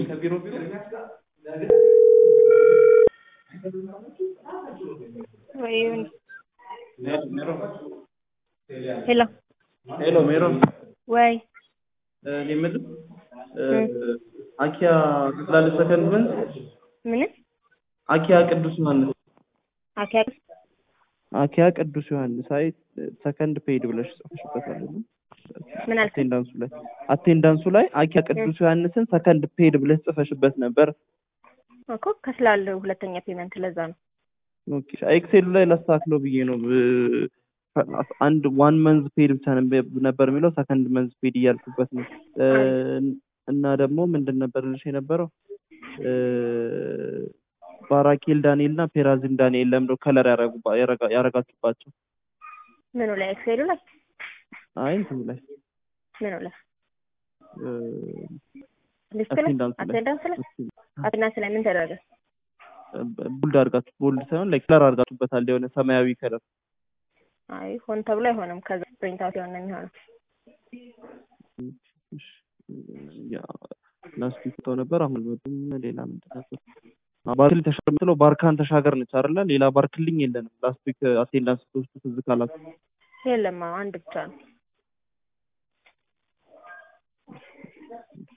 ከቢሮ ቢሮ ወይም ሄሎ ሄሎ ሜሮን ወይ እኔ የምልህ አኪያ ትላለች ሰከንድ ምን ምን አኪያ ቅዱስ ዮሐንስ አኪያ አኪያ ቅዱስ ዮሐንስ አይ ሰከንድ ፔድ ብለሽ ጽፈሽበታል ምን አልክ? አቴንዳንሱ ላይ አቴንዳንሱ ላይ አኪያ ቅዱስ ዮሐንስን ሰከንድ ፔድ ብለሽ ጽፈሽበት ነበር እኮ ከስላለው ሁለተኛ ፔመንት ለዛ ነው። ኦኬ ኤክሴሉ ላይ ላስተካክለው ብዬ ነው ብ- አንድ ዋን መንዝ ፔድ ብቻ ነበር- ነበር የሚለው ሰከንድ መንዝ ፔድ እያልኩበት ነው እ፣ እና ደግሞ ምንድን ነበር ልሽ የነበረው እ፣ ባራኬል ዳንኤል እና ፔራዚም ዳንኤል ለምዶ ከለር ያረጉባ- ያረጋ- ያረጋችሁባቸው ምኑ ላይ ኤክሴሉ ላይ አይ እንትኑ ላይ ምኑ ላይ እ፣ ሊስት ላይ አቴንዳንሱ ላይ አቴንዳንስ ላይ አቴንዳንስ ላይ ምን ተደረገ? ቦልድ አድርጋችሁ ቦልድ ሳይሆን ላይ ከለር አድርጋችሁበታል የሆነ ሰማያዊ ከለር አይ ሆን ተብሎ አይሆንም። ከዛ ፕሪንት አውት የሆነ የሚሆነው ላስት ፎቶ ነበር አሁን ወጡም ሌላ ምንድን ነበር አዎ፣ ባርክል ተሻገር የምትለው ባርካን ተሻገር ነች አይደለ ሌላ ባርክልኝ የለንም ላስት ዊክ አቴንዳንስ ስትወስዱ ትዝ ካላችሁ የለም አዎ፣ አንድ ብቻ ነው።